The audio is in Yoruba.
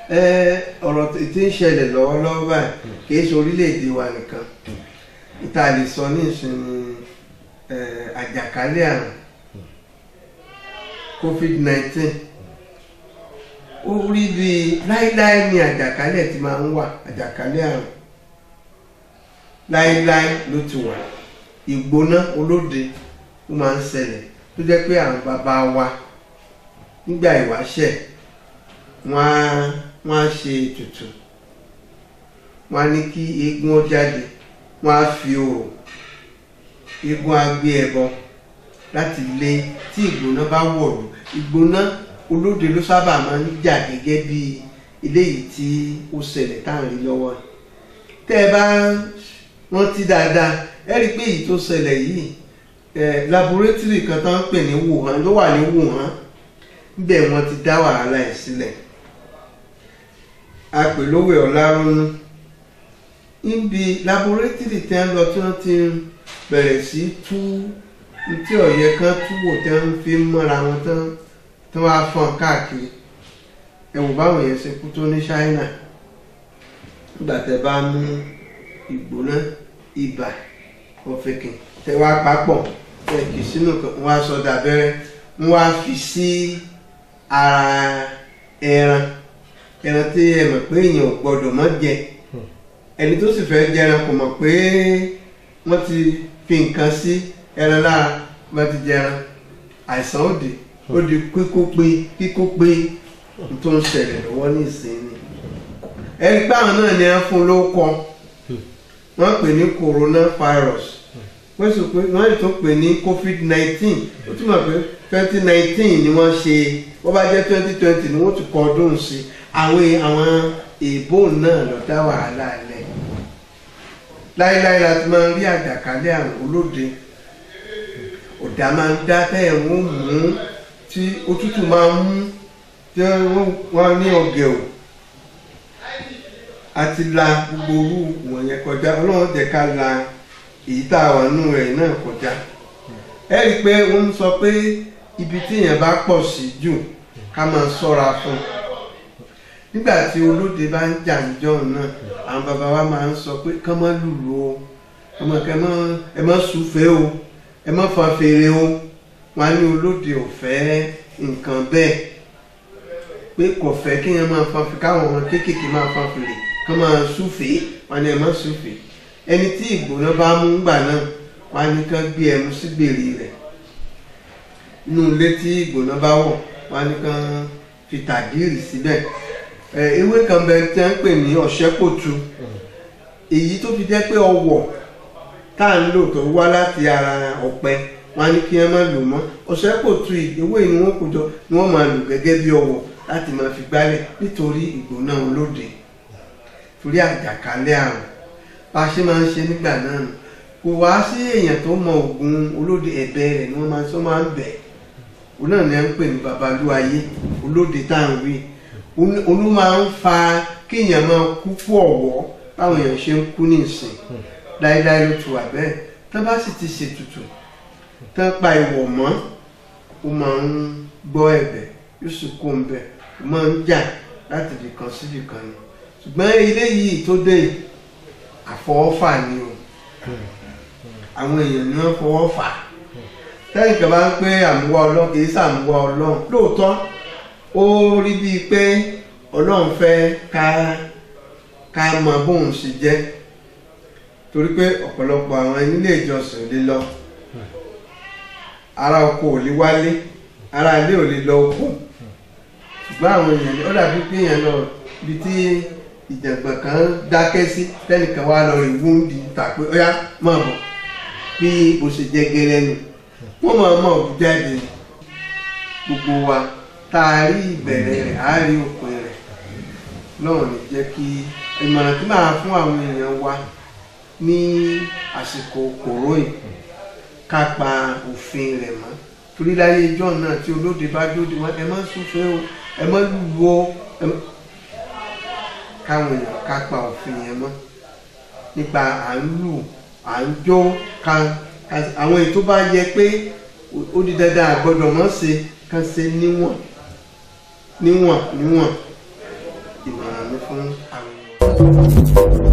ẹ ọ̀rọ̀ tí ń ṣẹlẹ̀ lọ́wọ́lọ́wọ́ báyìí kì í ṣe orílẹ̀-èdè wa nìkan ìta lè sọ ní ìsinmi ẹ, àjàkálẹ̀ àrùn covid-19 ó rí bí láíláí ni àjàkálẹ̀ ti máa ń wà àjàkálẹ̀ àrùn láíláí ló ti wà ìgbóná olóde ó máa ń ṣẹlẹ̀ tó jẹ́ pé àwọn bàbá wa nígbà ìwáṣẹ̀ wọ́n á wọ́n á ṣe ètùtù wọ́n á ní kí eégún ó jáde wọ́n á fi òrò eégún á gbé ẹbọ láti lé tí ìgbóná bá wọ̀lú ìgbóná olóde ló sábà máa ń jà gẹ́gẹ́ bí eléyìí tí ó ṣẹlẹ̀ tá à ń rí lọ́wọ́ yìí. tẹ́ ẹ bá rántí dáadáa ẹ rí i pé èyí tó ṣẹlẹ̀ yìí ẹ laboratory kan tó ń pè ní Wuhan ló wà ní Wuhan níbẹ̀ wọ́n ti dá wàhálà ẹ̀ sílẹ̀ apèlówè ọ̀làrúnú níbi laboratory tí wọ́n lọ tí wọ́n ti bẹ̀rẹ̀ sí tú tí ọ̀yẹ́ kan túwò tí wọ́n fi ń mọ́ra wọn tán tí wọ́n á fọ́n káàkiri ẹ wò báwọn yẹn ṣe kú tó ní China nígbà tẹ́ bá mú ìgbóná ibà ọ̀fẹ́kìn tẹ́ wá papọ̀ tẹ́ kì í sínú kan wọ́n á sọ dàbẹ́rẹ́ wọ́n á fi sí ara ẹran ẹran tí ẹ mọ̀ pé èèyàn ò gbọ́dọ̀ mọ́ jẹ ẹni tó sì fẹ́ jẹran kò mọ̀ pé wọ́n ti fi nǹkan sí ẹran lára wọ́n ti jẹran àìsàn òde ó di kíkó pé kíkó pé n tó ń ṣẹlẹ̀ lọ́wọ́ ní ìsinmi ẹni pé àwọn náà ni wọ́n fún lóko wọ́n pè ní coronavirus wọ́n sì pé wọ́n sì tún pè ní covid nineteen ó túmọ̀ pé twenty nineteen ni wọ́n ṣe wọ́n bá jẹ́ twenty twenty ni wọ́n ti kọ ọdún sí àwọn àwọn èèbó náà lọ dá wàhálà lẹ̀ láéláé la ti máa ń rí àjàkálẹ̀ àrùn olóde ọ̀dà máa ń dá tẹ́yẹ̀ wọ́n mú tí òtútù máa ń mú tí wọ́n ní ọ̀gẹ̀ ò àti la gbogbo orú wọ̀nyẹn kọjá ọlọ́run jẹ́ ká la èyí tá a wà nínú rẹ̀ náà kọjá ẹ rí i pé wọ́n ń sọ pé ibi tí èèyàn bá pọ̀ sí jù ká máa ṣọ́ra fún un nígbà tí olóde bá ń jà níjọ́ náà àwọn bàbá wa máa ń sọ pé kán má lùlù o ọmọ kẹ mọ ẹ má súfèé o ẹ má fa fèrè o wọn á ní olóde ò fẹ́ nǹkan bẹ́ẹ̀ pé kò fẹ́ kí èèyàn máa fa fèrè káwọn ọmọ kéékèèké máa fa fèrè kán máa súfèé wọn ní ẹ má súfèé ẹni tí ìgbóná bá mú gbà náà wọn á ní kán gbé ẹmu sí gbèrè rẹ̀ inú ilé tí ìgbóná bá wọ̀ wọn á ní kán fi tàdírì síbẹ̀ ewé kan bẹ tí wọ́n ń pè ní ọ̀ṣẹ́kòtù èyí tó fi jẹ́ pé ọwọ̀ tá à ń lò tó wá láti ara ọ̀pẹ wọn á ní kí wọ́n má lò mọ́ ọ̀ṣẹ́kòtù ewé ni wọ́n kó jọ ni wọ́n máa lò gẹ́gẹ́ bí ọwọ̀ láti máa fi gbálẹ̀ nítorí ìgbóná olóde torí àjàkálẹ̀ àrùn bá a ṣe máa ń ṣe nígbà náà nù kò wá sí èèyàn tó mọ ògùn olóde ẹ̀bẹ̀ rẹ̀ ni wọ́n máa ń sọ máa ń bẹ̀ òun náà ni à ń pè ní babalúayé olóde tá à ń wí olú máa ń fa kéèyàn máa kú fún ọ̀wọ́ báwọn èèyàn ṣe ń kú ní ìsìn láéláé ló ti wà bẹ́ẹ̀ tán bá sì ti ṣètùtù tán pa ìwọ̀ mọ́ ó máa ń gbọ́ ẹ̀bẹ̀ yóò sì kó ń bẹ̀ ó máa ń jà láti ibìkan sí ibìkan ni ṣùgbọ́n ilé yìí tó dé àfọwọ́fà ni o àwọn èèyàn ni wọ́n fọwọ́ fà tẹ́yìn kan bá ń pé àmúwá ọlọ́run kì í sàmúwá ọlọ́run lóòótọ́ ó rí bíi pé ọlọ́run fẹ́ ká ká mọ bóun ṣe jẹ́ torí pé ọ̀pọ̀lọpọ̀ àwọn ilé ìjọsìn ò lè lọ ara oko ò lè wálé ara ilé ò lè lọ oko ṣùgbọ́n àwọn èèyàn ó dàbí pé èèyàn lọ ibi tí ìjàngbọ̀n kan dákẹ́ sí tẹ́nìkan wá lọ rí wúndì tàpé ó yá máa bọ̀ bí o ṣe jẹ́ gẹ́rẹ́ nù wọ́n máa mọ̀ ọ́ jáde gbogbo wa tá a rí ìbẹ̀rẹ̀ rẹ̀ á rí òpin rẹ̀ lọ́wọ́n ní jẹ́ kí ìmọ̀ràn tí màá fún àwọn èèyàn wa ní àsìkò kòró yìí ká pa òfin rẹ̀ mọ́ torí láyé ijọ́ náà tí olóde bá dóde wọn ẹ má súnfẹ́ o ẹ má lùlù o káwọn èèyàn ká pa òfin yẹn mọ́ nípa à ń lù à ń jó ká àwọn èyí tó bá yẹ pé ó di dandan àgbọ́dọ̀ mọ́ ṣe ká ṣe níwọ̀n níwọ̀n níwọ̀n ìmọ̀ràn mi fún àwọn ènìyàn.